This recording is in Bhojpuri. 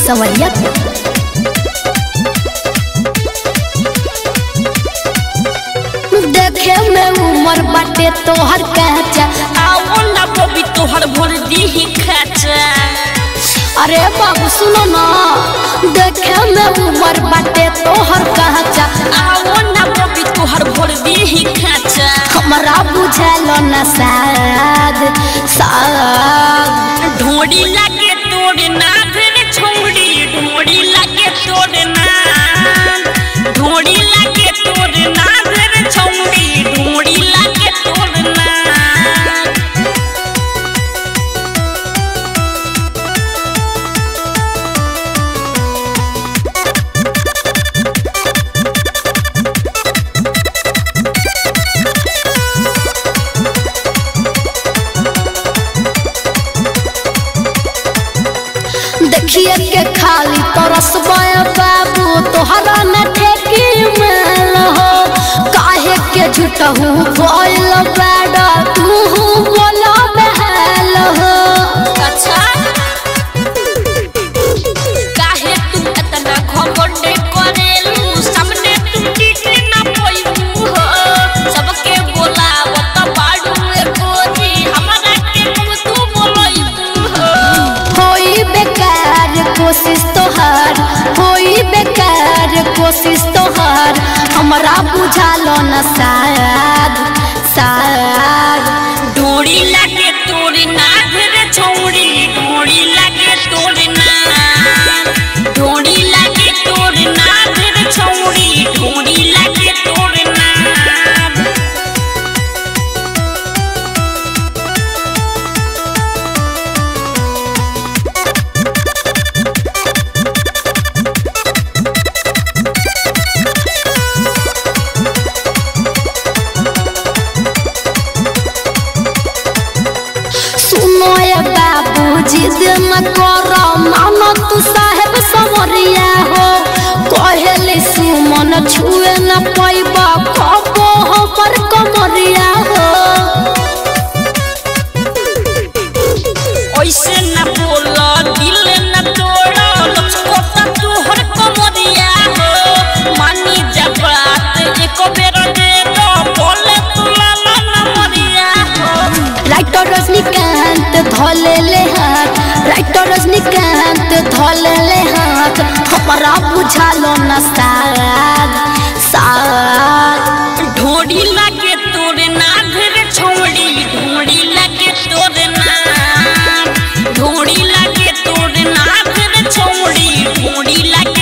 संवरिया देखे में उमर बाटे तोहर कहचा आओ ना बबी तोहर भर दी खाचा अरे बाबू सुनो ना देखे में उमर बाटे तोहर कहचा आओ ना बबी तोहर भर दी खाचा हमरा बुझल न साद साद ढोड़ी लागे तोड़ ना फिर छोड़ी ढोड़ी लागे तोड़ ना ढोड़ी लागे तोड़ ना फिर छोड़ी ढोड़ी लागे तोड़ ना देखिए के खाली तरस बाबू तोहरा न ठेकी मेल हो काहे के झूठहू बोल बैडा तू बोला बहल हो अच्छा काहे तू इतना घमंड करेलू सामने तू टिक ना पइबू हो सबके बोलावत बाड़ू ए गोरी हमरा के तुम तू बोलइबू हो होई बेकार कोशिश तोहार होई बेकार कोशिश तोहार हमरा बुझालो न शायद शायद डोरी लागे तोर नाग रे छौड़ी डोरी लागे तोर नाग डोरी लागे तोर नाग रे छौड़ी डोरी लागे तोर नाग सुनो ये बाबू जिद न करो मानो तू साहेब समरिया हो कहले सुमन छुए न पैबा कबो हमर कमरिया हो ऐसे न बोल दिल न तोड़ लचकोता तोहर कमरिया हो मानी जब बात एक बेर दे दो बोले तू लाला न मरिया हो राइटर रजनीकांत धोले ले हाथ राइटर रजनीकांत धोले ले हाथ हमरा बुझालो न साद साद ढोड़ी लागे तोरे नाग रे छौड़ी ढोड़ी लागे तोरे नाग ढोड़ी लागे तोरे नाग रे छौड़ी ढोड़ी लागे